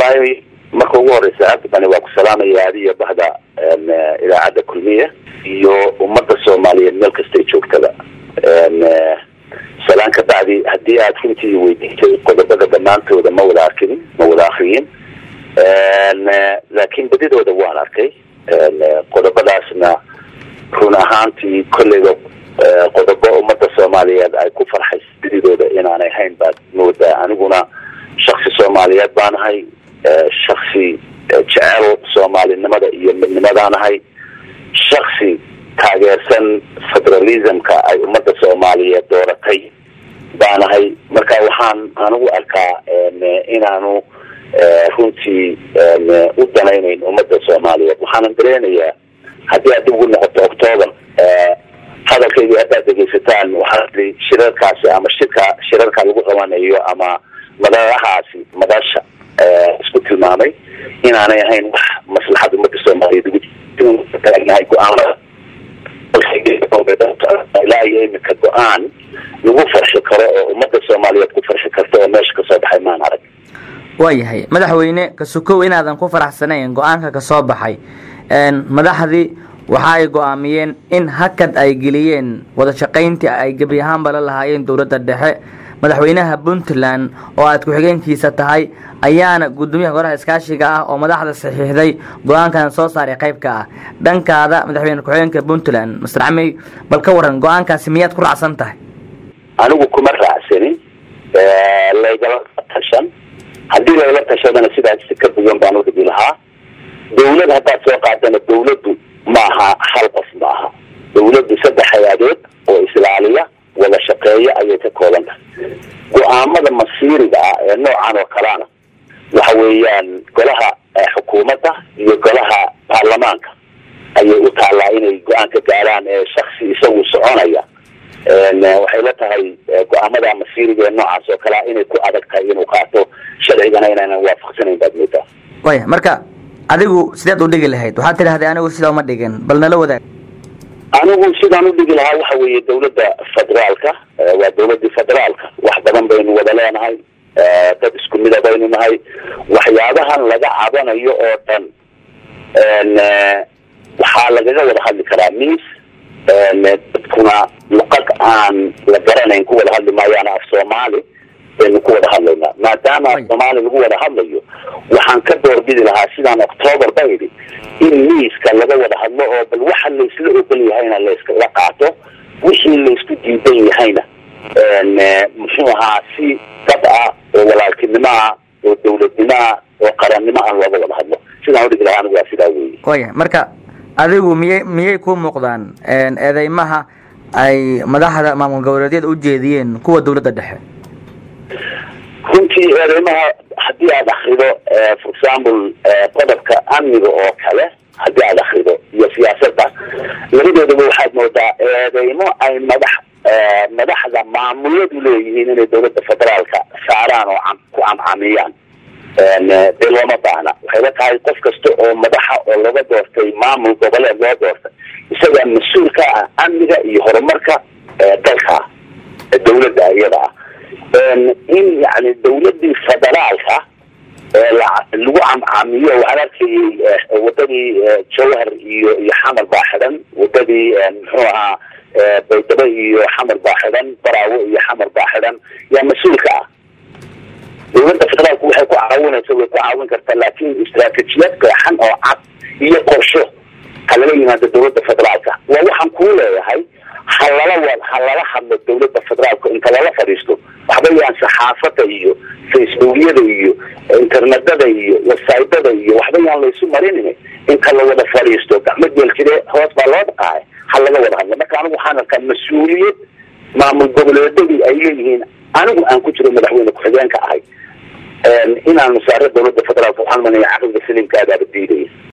wallaahi marka ugu horeysa cabdibani waa ku salaamaya adiyo bahda idaacadda kulmiya iyo ummadda soomaaliyeed meel kastay joogtada salaan ka bacdi haddii aad runtii weydiisay qodobada dhammaantooda ma wada arkin ma wada akriyin laakiin badidooda waan arkay qodobadaasna run ahaantii kolleyba qodobo ummadda soomaaliyeed ay ku farxaysa badidooda inaanay hayn baad moodaa aniguna shaksi soomaaliyeed baanahay shaksi jecel soomaalinimada iyo midnimadaanahay shaksi taageersan federalismka ay ummadda soomaaliyeed dooratay baanahay marka waxaan anigu arkaa inaanu runtii u danaynayn ummadda soomaaliyeed waxaanan dareenayaa haddii aad dib ugu noqoto octoober hadalkaydii haddaad dhegeysataan waxaa ii shirarkaasi ama shirka shirarka lagu qabanayo ama madarahaasi madasha isku tilmaamay inaanay ahayn wax maslaxad ummadda soomaaliyeed ugu taagnahay go-aanada ilaa iyo imika go-aan lagu farxi karo oo ummadda soomaaliyeed ku farxi karta oo meesha kasoo baxay maan arag waayahay madaxweyne kasukow inaadan ku faraxsanayn go-aanka kasoo baxay madaxdii waxa ay go-aamiyeen in hakad ay geliyeen wada shaqayntii ay gebi ahaanba la lahaayeen dowladda dhexe madaxweynaha puntland oo aad ku-xigeenkiisa tahay ayaana gudoomiyaha golaha iskaashiga ah oo madaxda saxiixday go-aankan soo saaray qayb ka ah dhankaada madaxweyne ku-xigeenka puntland master camey bal ka waran go-aankaasi miyaad ku raacsan tahay anigu kuma raacsanin laygala tashan haddii lagala tashadana sidaas ka duwan baan udhigi lahaa dawlad haddaad soo qaadana dawladdu maaha hal qof maaha dawladdu saddex hay-adood oo islaaliya wada shaqeeya ayay ka kooban tahay go-aamada masiiriga ah ee noocan oo kalena waxa weeyaan golaha xukuumadda iyo golaha baarlamaanka ayay u taallaa inay go-aan ka gaaraan ee shaksi isagu soconaya waxay la tahay go-aamada masiiriga ee noocaas oo kalea inay ku adag tahay inuu qaato sharcigana inaynan waafaqsanayn baad moodaa waya marka adigu sideed u dhigi lahayd waxaad tidhahday anigu sidaa uma dhigin bal nala wadaag anigu sidaan udhigi lahaa waxa weeye dawladda federaalka waa dawladii federaalka wax badan baynu wada leenahay dad isku mida baynu nahay waxyaabahan laga cabanayo oo dhan waxaa lagaga wada hadli karaa miis dadkuna luqad aan la garanayn ku wada hadli maayaan af soomaali baynu ku wada hadlaynaa maadaama af soomaali lagu wada hadlayo waxaan ka doorbidi lahaa sidaan octoober ba idhi in miiska laga wada hadlo oo bal waxa laysla ogol yahayna layskala qaato wixii laysku diidan yahayna muxuu ahaa si dad ah oo walaaltinimo ah oo dawladnimo ah oo qarannimo ah looga wada hadlo sidaan udhigi lahaa anigu waa sidaa weeye waya marka adigu miyay miyay ku muuqdaan eedeymaha ay madaxda maamul goboleedyada u jeediyeen kuwa dawladda dhexe runtii eedeymaha haddii aad akrido for example qodobka amniga oo kale haddii aad akrido iyo siyaasadda labadoodaba waxaad moodaa eedeymo ay madax madaxda maamuladu leeyihiin inay dawladda federaalka saaraan oo ku camcamiyaan dee looma baahna waxay la tahay qof kasta oo madaxa oo laga doortay maamul goboleed loo doortay isagaa mas-uul ka ah amniga iyo horumarka dalka dawladda iyada ah in yani dawladii federaalka lagu camcamiyo waxaan arkayay wadadii jawhar iyo iyo xamar baa xidhan wadadii muxuu ahaa baydabo iyo xamar baa xidhan baraawo iyo xamar baa xidhan yaa mas-uul ka ah dawladda federaalku waxay ku caawinaysa way ku caawin kartaa laakin istraatijiyad qeexan oo cad iyo qorsho ha lala yimaado dawladda federaalka waa waxaan kuu leeyahay ha lala wa ha lala hadlo dawladda federaalka inta lala fadhiisto waxba yaan saxaafada iyo facebookyada iyo internetada iyo websytada iyo waxba yaan laysu marin inta la wada fadhiisto gacmo geeljire hoos baa loo dhaqaay ha laga wada hadlo marka anigu waxaan arkaa mas-uuliyad maamul goboleedadii ay leeyihiin anigu aan ku jiro madaxweyne ku-xigeenka ahay inaan masaare dawladda federaalka waxaan manaya caqliga saliimkaadaaba diidaya